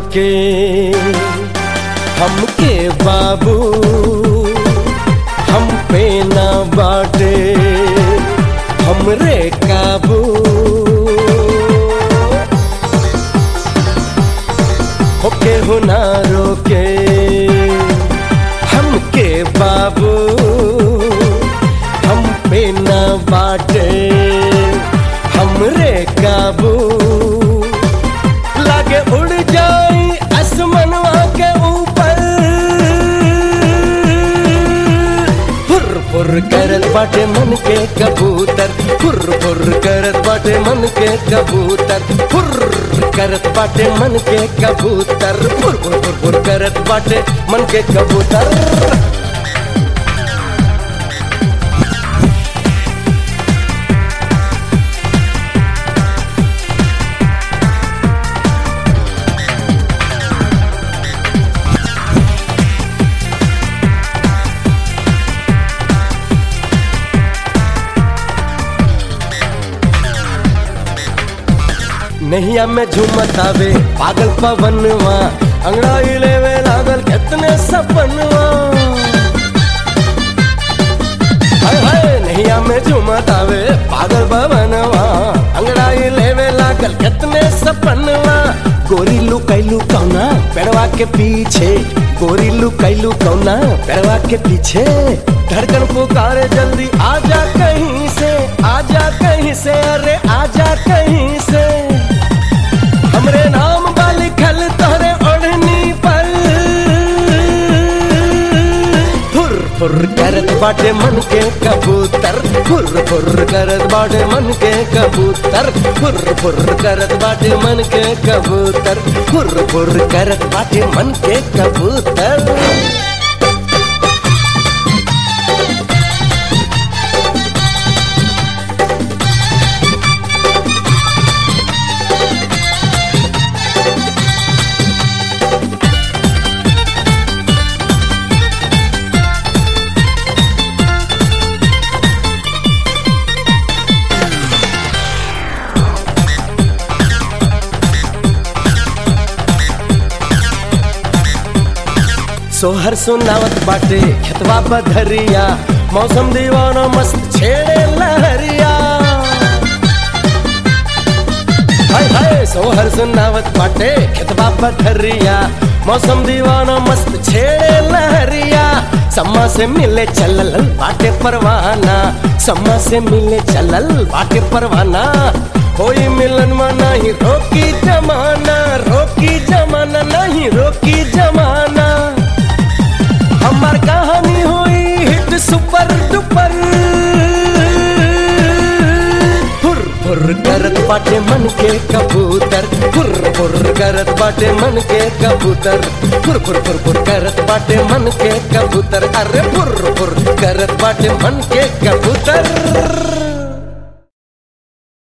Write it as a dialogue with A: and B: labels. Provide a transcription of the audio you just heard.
A: रोके हमके बाबू हम पे ना बाटे हमरे काबू होके हो ना रोके हमके बाबू हम पे ना बाटे हमरे काबू लागे उड़ जाई आसमानवा के ऊपर फुर फुर करत बाटे मन के कबूतर फुर फुर करत बाटे मन के कबूतर फुर करत बाटे मन के कबूतर फुर फुर फुर फुर करत बाटे मन के कबूतर नैया में झूमत आवे पागल पवनवा अंगड़ाई लेवे लागल कितने सपनवा हाय हाय नैया में झूमत आवे पागल पवनवा अंगड़ाई लेवे लागल कितने सपनवा गोरी लू कैलू कौना पेड़वा के पीछे गोरी लू कैलू कौना पेड़वा के पीछे धड़कन पुकारे जल्दी आजा कहीं से आजा कहीं से अरे आजा कहीं से हमरे नाम बा लिखल तोहरे ओढ़नी पर फुर फुर करत बाटे मन के कबूतर फुर फुर करत बाटे मन के कबूतर फुर फुर करत बाटे मन के कबूतर फुर फुर करत बाटे मन के कबूतर सोहर सुनावत बाटे खेतवा बधरिया मौसम दीवाना मस्त छेड़े लहरिया हाय हाय सोहर सुनावत बाटे खेतवा बधरिया मौसम दीवाना मस्त छेड़े लहरिया सम्मा से मिले चलल बाटे परवाना सम्मा से मिले चलल बाटे परवाना कोई मिलन में नहीं रोकी जमाना रोकी जमाना नहीं रोकी जमाना हमार कहानी हुई हिट सुपर डुपर फुर फुर करत बाटे मन के कबूतर फुर फुर करत बाटे मन के कबूतर फुर फुर फुर फुर करत बाटे मन के कबूतर अरे फुर फुर करत बाटे मन के कबूतर